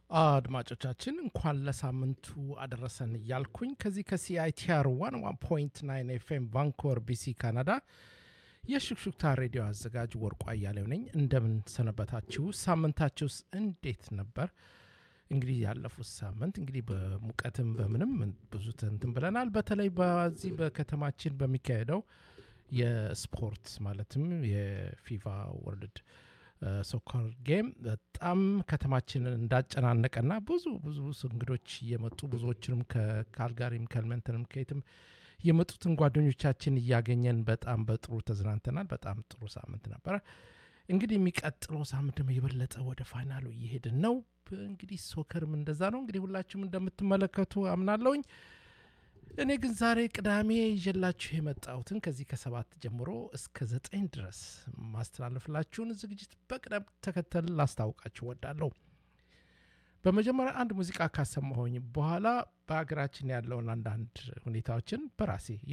አድማጮቻችን እንኳን ለሳምንቱ አደረሰን እያልኩኝ ከዚህ ከሲአይቲአር ዋን ዋን ፖይንት ናይን ኤፍኤም ቫንኮቨር ቢሲ ካናዳ የሹክሹክታ ሬዲዮ አዘጋጅ ወርቁ አያሌው ነኝ። እንደምን ሰነበታችሁ? ሳምንታችሁስ እንዴት ነበር? እንግዲህ ያለፉት ሳምንት እንግዲህ በሙቀትም በምንም ብዙ እንትን ብለናል። በተለይ በዚህ በከተማችን በሚካሄደው የስፖርት ማለትም የፊፋ ወርልድ ሶከር ጌም በጣም ከተማችንን እንዳጨናነቀና ብዙ ብዙ እንግዶች እየመጡ ብዙዎችንም ከካልጋሪም ከልመንተንም ከየትም የመጡትን ጓደኞቻችን እያገኘን በጣም በጥሩ ተዝናንተናል። በጣም ጥሩ ሳምንት ነበረ። እንግዲህ የሚቀጥለው ሳምንት ደግሞ የበለጠ ወደ ፋይናሉ እየሄድን ነው። እንግዲህ ሶከርም እንደዛ ነው። እንግዲህ ሁላችሁም እንደምትመለከቱ አምናለሁኝ። እኔ ግን ዛሬ ቅዳሜ ይዤላችሁ የመጣሁትን ከዚህ ከሰባት ጀምሮ እስከ ዘጠኝ ድረስ ማስተላለፍላችሁን ዝግጅት በቅደም ተከተል ላስታውቃችሁ ወዳለሁ። በመጀመሪያ አንድ ሙዚቃ ካሰማሁኝ በኋላ በሀገራችን ያለውን አንዳንድ ሁኔታዎችን በራሴ